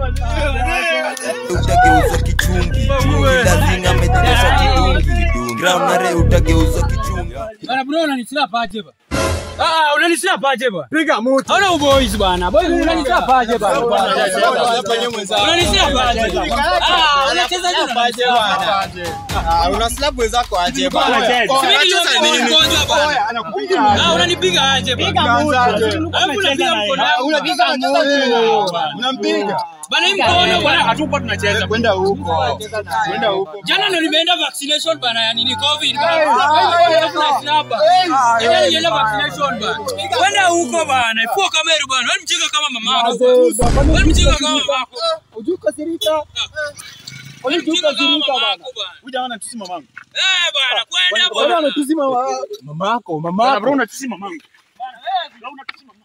utageuza kichungi lazinga amejidesha kidungi ground nare utageuza kichungi Bana bro unanisila paje ba. Ah, unanisila paje ba. Piga moto. Hauna uboys bana. Boy unanisila paje ba. Unanisila paje. Ah, unacheza je paje bana. Una slap wenzako aje Sisi ni mgonjwa bana. Ah, unanipiga aje bana. Piga moto. Alafu unapiga mkono wangu. Unapiga moto. Unampiga. Bana hii mkono bana hatupo tunacheza. Kwenda huko. Kwenda huko. Jana ndo nimeenda vaccination bana ya nini covid bana. Jana nilienda vaccination bana. Kwenda huko bana. Ifua kamera bana. Wewe mjinga kama mama. Wewe mjinga kama mama. Ujukasirika. Mjinga kama mama bana. Huja ona tusi mamangu. Eh bana, kwenda Bwana bana. anatusi mama. Mamako, mamako. Bro unatusi mamangu. Bro unatusi mamangu.